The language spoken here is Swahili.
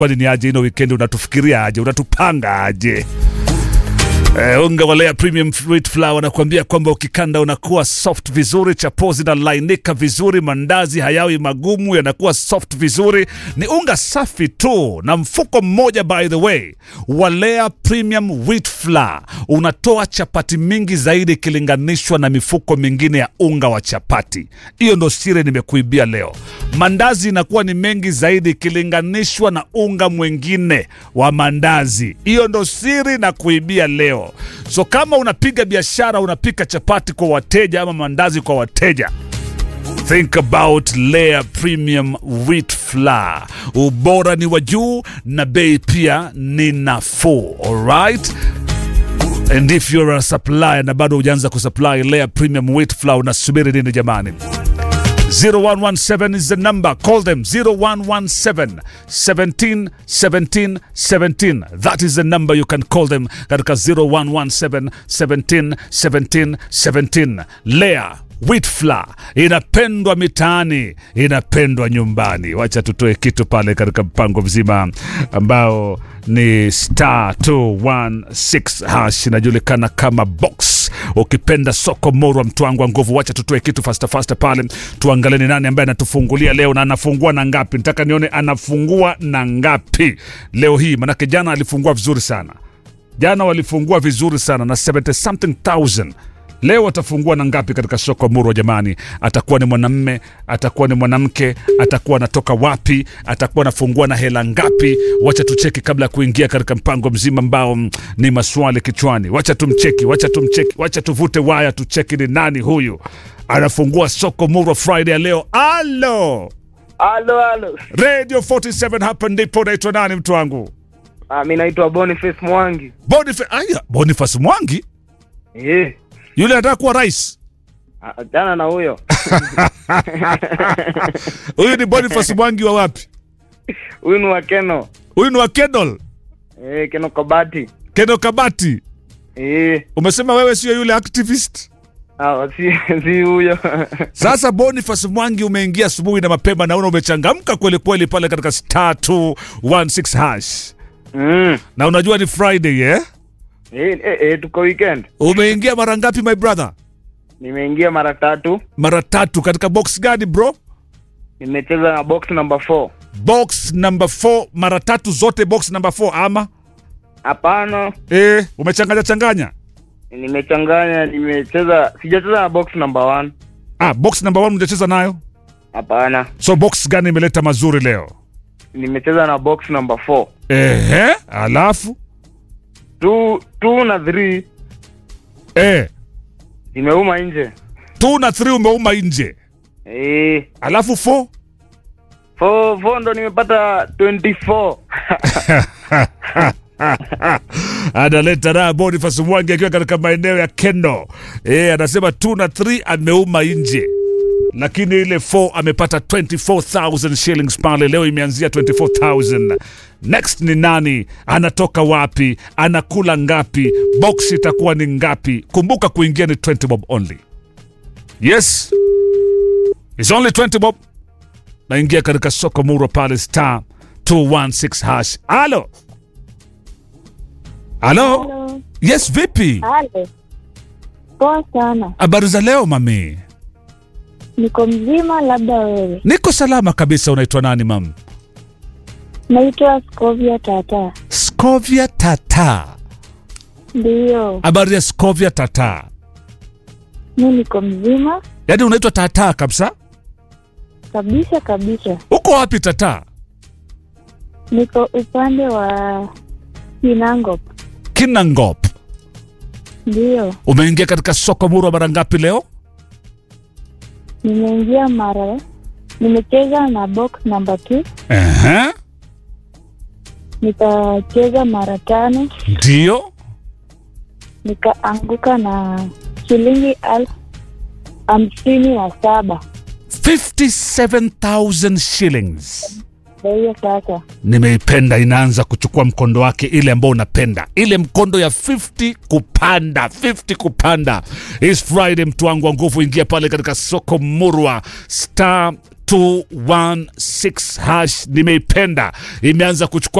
kwani ni aje ino weekend unatufikiria aje unatupanga aje Uh, unga wa Lea Premium Wheat Flour wanakuambia kwamba ukikanda unakuwa soft vizuri, chapo zinalainika vizuri, mandazi hayawi magumu, yanakuwa soft vizuri. Ni unga safi tu, na mfuko mmoja by the way wa Lea Premium Wheat Flour unatoa chapati mingi zaidi ikilinganishwa na mifuko mingine ya unga wa chapati. Hiyo ndo siri nimekuibia leo. Mandazi inakuwa ni mengi zaidi ikilinganishwa na unga mwingine wa mandazi. Hiyo ndo siri na kuibia leo. So kama unapiga biashara, unapika chapati kwa wateja ama mandazi kwa wateja, think about Lea Premium Wheat Flour. Ubora ni wa juu na bei pia ni nafuu. Alright? And if you're a supplier na bado hujaanza kusupply Lea Premium Wheat Flour, unasubiri nini jamani? 0117 is the number. Call them 0117 17 17 17. That is the number you can call them. Katika 0117 17 17 17. Lea Wheat Flour inapendwa mitaani, inapendwa nyumbani. Wacha tutoe kitu pale katika mpango mzima ambao ni star 216 hash inajulikana kama box. Ukipenda soko morwa, mtu wangu wa nguvu, wacha tutoe kitu fasta fasta pale, tuangalie ni nani ambaye anatufungulia leo na anafungua na ngapi. Nataka nione anafungua na ngapi leo hii, manake jana alifungua vizuri sana. Jana walifungua vizuri sana na 70 something thousand Leo atafungua na ngapi katika soko Murwa jamani? Atakuwa ni mwanamme, atakuwa ni mwanamke, atakuwa anatoka wapi, atakuwa anafungua na hela ngapi? Wacha tucheki kabla ya kuingia katika mpango mzima ambao mm, ni maswali kichwani. Wacha tumcheki, wacha tumcheki, wacha tuvute waya tucheki ni nani huyu anafungua soko Murwa Friday ya leo. Alo, Halo, halo. Radio 47 hapa ndipo. Naitwa nani mtu wangu? Ah, mi naitwa Boniface Mwangi. Boniface, aya, Boniface Mwangi Eh. yule anataka kuwa rais. Ah, Jana na huyo. Huyu ni Boniface Mwangi wa wapi? Huyu ni wa Keno. Huyu ni wa Kedol. Eh, Keno Kabati. Keno Kabati, Eh. umesema wewe sio yule activist. Ah, si si huyo. Sasa Boniface Mwangi, umeingia asubuhi na mapema, naona umechangamka kweli kweli pale katika star 216 hash, mm. na unajua ni Friday eh? Eh, eh, eh, tuko weekend. Umeingia mara ngapi my brother? Nimeingia mara tatu. Mara tatu. Katika box gani bro? Nimecheza na box number 4. Box number 4, mara tatu zote box number 4 ama Hapana, eh, umechanganya changanya? nimechanganya, nimecheza sijacheza na box number 1. Ah, box number 1 mjacheza nayo, Hapana. so box gani imeleta mazuri leo? Nimecheza na box number 4. Ehe, alafu 2 2 na 3 eh, zimeuma nje. 2 na 3 umeuma nje, Eh, alafu 4 4 4 ndo nimepata 24. analeta raha Boniface Mwangi akiwa katika maeneo ya Kendo. E, anasema 2 na 3 ameuma nje, lakini ile 4 amepata 24000 shillings pale. Leo imeanzia 24000. Next ni nani? Anatoka wapi? Anakula ngapi? Box itakuwa ni ngapi? Kumbuka kuingia ni 20 bob only. Yes, it's only 20 bob. Naingia katika soko Murwa pale star 216 hash. Alo, alo. Halo. Yes, vipi? Halo. Poa sana. Habari za leo mami? Niko mzima, labda wewe. Niko salama kabisa. Unaitwa nani mam? Naitwa Scovia Tata. Scovia Tata. Ndiyo, Habari ya Scovia Tata? mi niko mzima Yaani unaitwa Tata kabisa? kabisa kabisa. Uko wapi Tata? Niko upande wa Kinangop. Kinangop. Ndiyo, Umeingia katika soko Murwa mara ngapi leo? nimeingia mara, nimecheza na box number 2 Ehe, nikacheza mara tano, ndio. nikaanguka na shilingi elfu hamsini na saba. 57,000 shillings. Ndio hiyo sasa. Nimeipenda, inaanza kuchukua mkondo wake, ile ambao unapenda, ile mkondo ya 50 kupanda, 50 kupanda. Is Friday, mtu wangu wa nguvu, ingia pale katika soko Murwa star 216 hash nimeipenda imeanza kuchukua